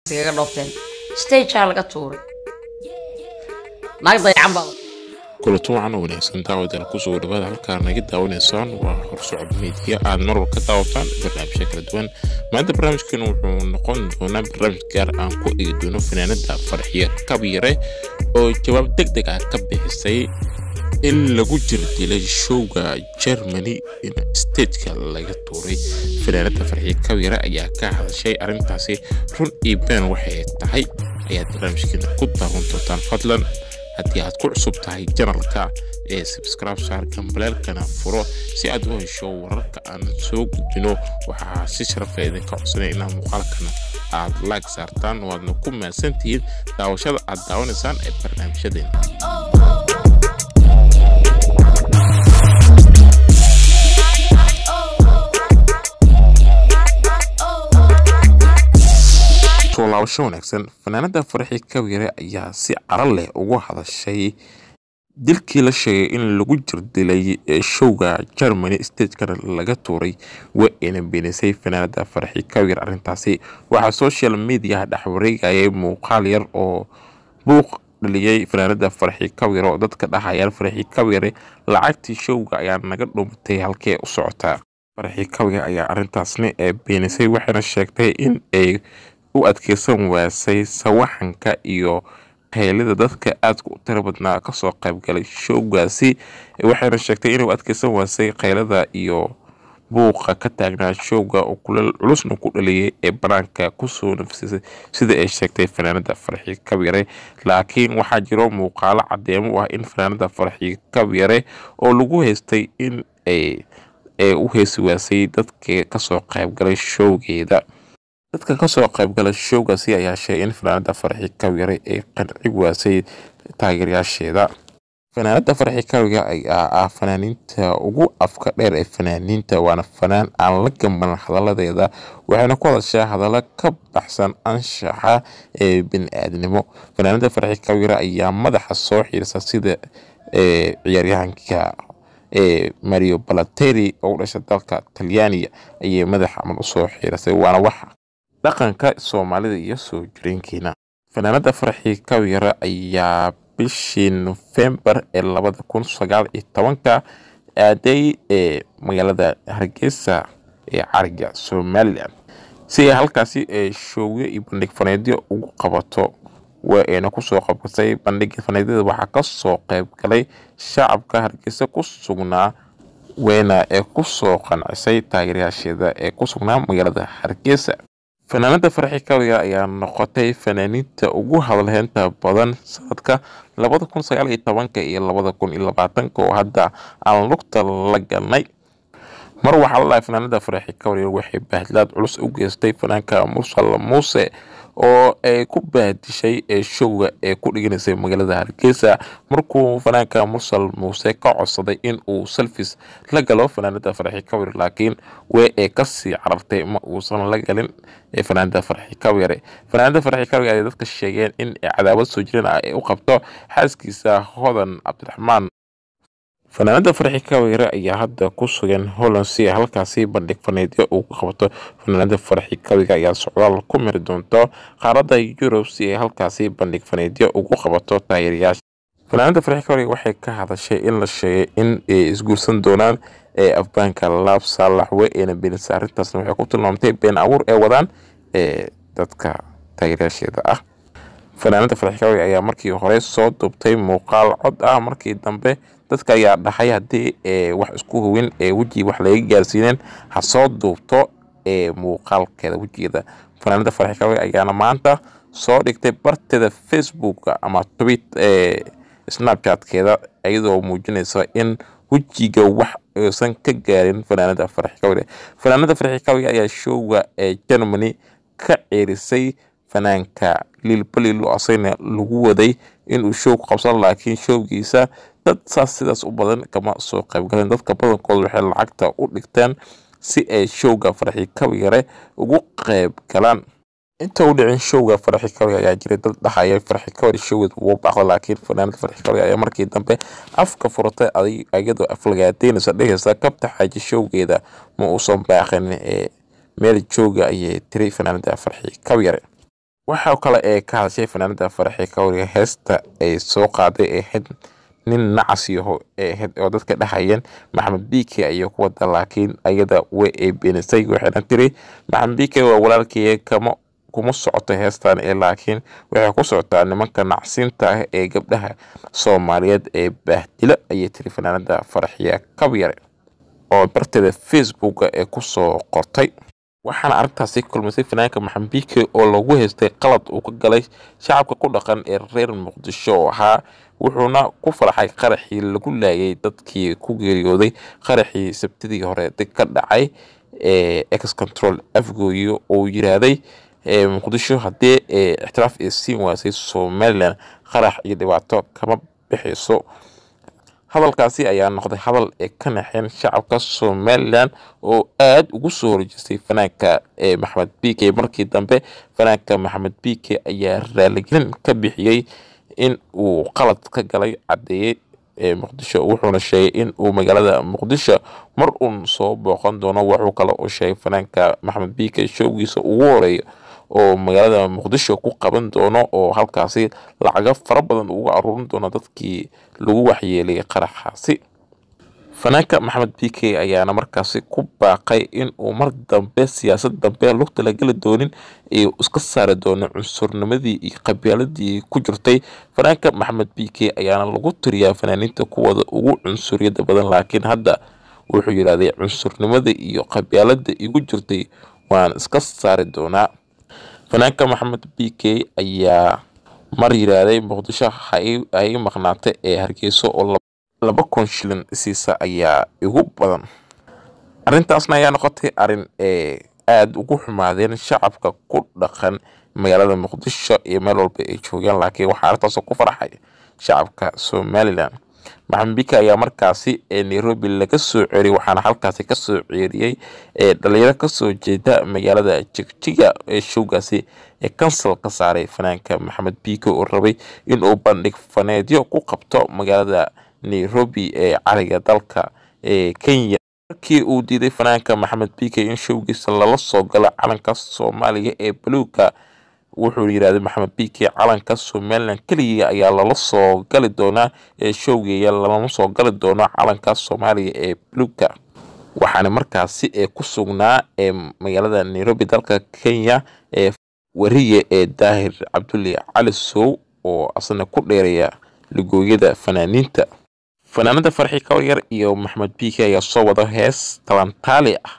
iskaga dhoofteen stagea laga tuuray naag dayacan baa kulato wacan oo wanaagsan daawadaal kusoo dhawaada halkaa naga daawanaysaan waa horsocod meediya aad mar wal ka daawataan barnaamijya kala duwan maanta barnaamijkan wuxuu noqon doonaa barnaamij gaar aan ku eegi doono fanaanada farxiye kabyare oo jawaab deg deg ah ka bixisay in lagu jirdilay showga germany in stageka laga tuuray fanaanada farxiye kabyare ayaa ka hadashay arrintaasi run iyo been waxay tahay ayaad barnaamijkeena ku daawan doontaan fadlan haddii aad ku cusub tahay janalka ee subscribe saar gambaleelkana furo si aad u hesho wararka aan soo gudbino waxaa si sharafa idinka codsanaya inaa muuqaalkana aad laag saartaan waadna ku mahadsantihiin daawashada aad daawanaysaan ee barnaamijyadeena soo laabasho wanaagsan fanaanada farxi kabyare ayaa si caro leh ugu hadashay dilkii la sheegay in lagu jirdilay showga germany stagekana laga tuuray waa ayna beenisay fanaanada farxi kabyare arrintaasi waxaa social mediaha dhex wareegayay muuqaal yar oo buuq dhaliyay fanaanada farxi kabyare oo dadka dhahayaan farxi kabyare lacagtii showga ayaa naga dhumatay halkee u socotaa farxi kabyare ayaa arrintaasna ee beenisay waxayna sheegtay in ay u adkeysan waasay sawaxanka iyo qaylida dadka aadka u tiro badnaa kasoo qaybgalay showgaasi waxayna sheegtay inay u adkeysan waasay qaylada iyo buuqa ka taagnaa showga oo kuleel culusna ku dhaliyay ee banaanka kusoo nafsisay sida ay sheegtay fanaanada farxi kabyare laakiin waxaa jiro muuqaalo cadeemo u ah in fanaanada farxi kabyare oo lagu haystay in ay u heesi waasay dadka kasoo qaybgalay showgeeda dadka kasoo qaybgala showgaasi ayaa sheegay in fanaanada farxi kawyare ay qanci waasay taageerayaasheeda fanaanada farxi kawyare ayaa ah fanaaniinta ugu afka dheer ee fanaaniinta waana fanaan aan la gamban hadaladeeda waxayna ku hadashaa hadallo ka baxsan anshaxa ee bini-aadnimo fanaanada farxi kawyare ayaa madaxa soo xiirsa sida ciyaaryahanka ee mario balateri oo u dhashay dalka talyaaniga ayay madaxa amal usoo xiirasay waana wax dhaqanka soomaalida iyo soo jireenkeena fanaanada farxi kawyare ayaa bishii nofembar ee labada kun sagaal iyo tobanka aaday ee magaalada hargeysa ee cariga somalilan si ay halkaasi ee showyo iyo bandhig faneedyo ugu qabato waa ayna kusoo qabsatay bandhiga faneedyada waxaa kasoo qayb galay shacabka hargeysa ku sugnaa weyna ee kusoo qancisay taageerayaasheeda ee ku sugnaa magaalada hargeysa fanaanada farxi kawyare ayaa noqotay fanaaniinta ugu hadalheynta badan sanadka labada kun sagaal iyo tobanka iyo labada kun iyo labaatanka oo hadda aan lugta la galnay mar waxaa la dhahay fanaanada farxi kawyare waxay bahdlaad culus u geystay fanaanka mursal muuse oo ay ku bahdishay ee showga ee ku dhiganaysay magaalada hargeysa markuu fanaanka mursal muuse ka codsaday in uu selfis la galo fanaanada farxi kawyare laakiin way ay kasii carartay ma uusan la galin ee fanaanada farxi kawyare fanaanada farxi kawyare ay dadka sheegeen in cadaawad soo jireen ah ay u qabto xaaskiisa hodan cabdiraxmaan fanaanada farxi kawyare ayaa hadda ku sugan holland si ay halkaasi bandhig faneedyo uu ku qabato fanaanada farxi kawyare ayaa socdaal ku miri doonto qaaradda yurub si ay halkaasi bandhig faneedyo ugu qabato taageerayaasha fanaanada farxi kawyare waxay ka hadashay in la sheegay in ay isguursan doonaan ee afbaanka laab saalax wey ayna beenisa arrintaasna waxay ku tilmaamtay been abuur ee wadaan ee dadka taageerayaasheeda ah fanaanada farxi kawyare ayaa markii hore soo duubtay muuqaal cod ah markii dambe dadka ayaa dhahay haddii wax isku howin ee weji wax laga gaarsiineen ha soo duubto ee muuqaalkeeda wejigeeda fanaanada farxi kawyare ayaana maanta soo dhigtay barteeda facebook ama twit ee snapchatkeeda iyadoo muujinaysa in wejiga wax aysan ka gaarin fanaanada farxi kawyare fanaanada farxi kawyare ayaa showga ee germany ka ceerisay fanaanka liilbalilo asagna lagu waday inuu show ku qabsan laakiin showgiisa dad saas sidaas u badan kama soo qaybgaleen dadka badankooda waxay lacagta u dhigteen si ay showga farxi kawyare ugu qayb galaan inta u dhicin showga farxi kawyare ayaa jiray dad dhahaya farxi kawyare showgeed wuu baaqda laakiin fanaanada farxi kawyare ayaa markii dambe afka furatay iyadoo aflagaadeynaysa dhehaysa kabta xaaji showgeeda ma uusan baaqin ee meel jooga ayay tiri fanaanada farxi kawyare waxaa kale ee ka hadashay fanaanada faraxi kawriga heesta ay soo qaaday ee ahayd nin nacas yaho ee ahayd oo dadka dhahayeen maxamed bike ayay ku wada laakiin ayada way ay beenisay waxayna tiri maxamed bike waa walaalkaya kama kuma socoto heestan ee laakiin waxay ku socotaa nimanka nacsiinta ah ee gabdhaha soomaaliyeed ee baahdila ayay tiri fanaanada faraxiya kabyare oo barteeda facebooka ee kusoo qortay waxaana arrintaasi kulmisay fanaanka maxamed bike oo lagu haystay qalad uu ka galay shacabka ku dhaqan ee reer muqdisho oo ahaa wuxuuna ku farxay qaraxii lagu laayay dadkii ku geeriyooday qaraxii sabtidii hore ka dhacay ee ex control afgooyo oo yiraahday muqdisho haddii ixtiraaf ay siin waasay somalilan qarax iyo dhibaato kama bixayso hadalkaasi ayaa noqday hadal ee ka naxeen shacabka somalilan oo aada ugu soo horjeestay fanaanka ee maxamed bike markii dambe fanaanka maxamed bike ayaa raaligelin ka bixiyey in uu qalad ka galay caddeeyey ee muqdisho wuxuuna sheegay in uu magaalada muqdisho mar uun soo booqan doono wuxuu kale oo sheegay fanaanka maxamed bike showgiisa ugu horeeya oo magaalada muqdisho ku qaban doono oo halkaasi lacago fara badan uga aruurin doono dadkii lagu waxyeelay qaraxaasi fanaanka maxamed bike ayaana markaasi ku baaqay in uu mar dambe siyaasad dambe lugta la geli doonin iyo iska saari doono cunsurnimadii iyo qabaaladii ku jirtay fanaanka maxamed bike ayaana lagu tiriyaa fanaaniinta kuwada ugu cunsuriyada badan laakiin hadda wuxuu yidhahday cunsurnimada iyo qabaalada igu jirtay waan iska saari doonaa fanaanka maxamed bike ayaa mar yidhaahday muqdisho hay maqnaata ee hargeyso oo laba kun shilin siisa ayaa igu badan arrintaasna ayaa noqotay arrin ee aada ugu xumaadeen shacabka ku dhaqan magaalada muqdisho iyo meel walba ay joogaan laakiin waxaa arrintaasoo ku farxay shacabka somalilan maxamed bike ayaa markaasi ee nairobi laga soo ceeriyay waxaana halkaasi kasoo ceeriyey ee dhalinyaro kasoo jeeda magaalada jigjiga ee showgaasi ee kansal ka saaray fanaanka maxamed bike oo rabay inuu bandhig faneedyo ku qabto magaalada nairobi ee cariga dalka ee kenya markii uu diiday fanaanka maxamed bike in showgiisa lala soo galo calanka soomaaliya ee baluuga wuxuu yidhahday maxamed bike calanka somalilan keligii ayaa lala soo gali doonaa ee showgeeya lalama soo gali doono calanka soomaaliya ee baluuga waxaana markaasi ee ku sugnaa ee magaalada nairobi dalka kenya ee wariye ee daahir cabdulle cali sow oo asna ku dheeraya ligooyada fanaaniinta fanaanada farxi kawyar iyo maxamed bike ayaa soo wada hees talantaali ah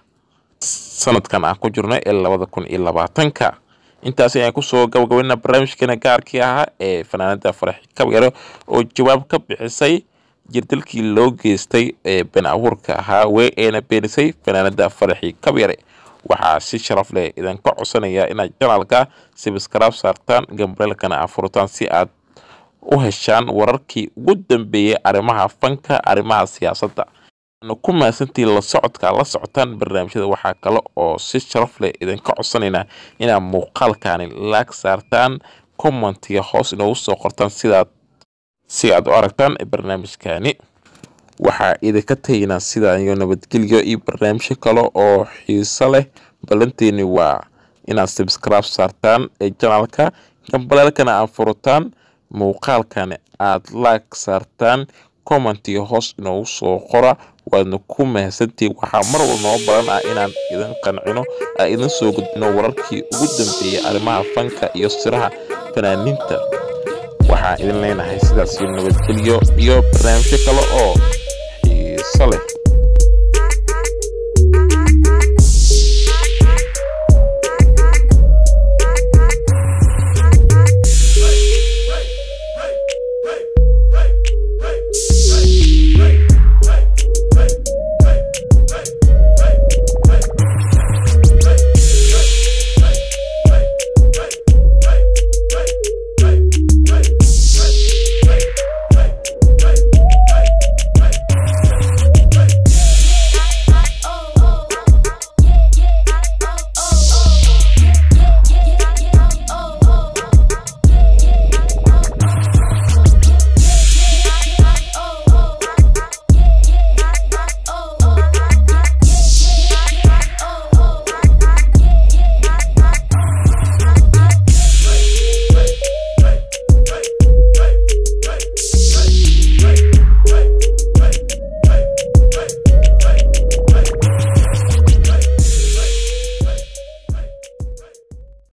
sanadkan aan ku jirno ee labada kun iyo labaatanka intaasi ayaan kusoo gabagabana barnaamijkeena gaarkii ahaa ee fanaanada farxi kawyare oo jawaab ka bixisay jirdalkii loo geystay ee been abuurka ahaa wey ayna beenisay fanaanada farxi kabyare waxaa si sharaf leh idinka codsanaya inaad janaalka sibiskraab saartaan gambareelkana afurtaan si aad u heshaan wararkii ugu dambeeyey arrimaha fanka arrimaha siyaasadda waana ku mahadsantii la socodka la socotaan barnaamijyada waxaa kale oo si sharaf leh idinka codsanaynaa inaad muuqaalkani laag saartaan commentiga hoos inoogu soo qortaan sidaad si aad u aragtaan barnaamijkani waxaa idinka taginaa sidaa iyo nabadgelyo iyo barnaamijyo kale oo xiiso leh ballanteeni waa inaad subscribe saartaan ee janaalka gambaleelkana aad furataan muuqaalkani aad laag saartaan commentiga hoos inoogu soo qora waadna ku mahadsantihiin waxaa mar walba noo baran ah inaan idin qancino aan idin soo gudbino wararkii ugu dambeeyey arrimaha fanka iyo siraha fanaaniinta waxaan idin leenahay sidaas iyo nabadgelyo iyo barnaamijyo kale oo xiiso leh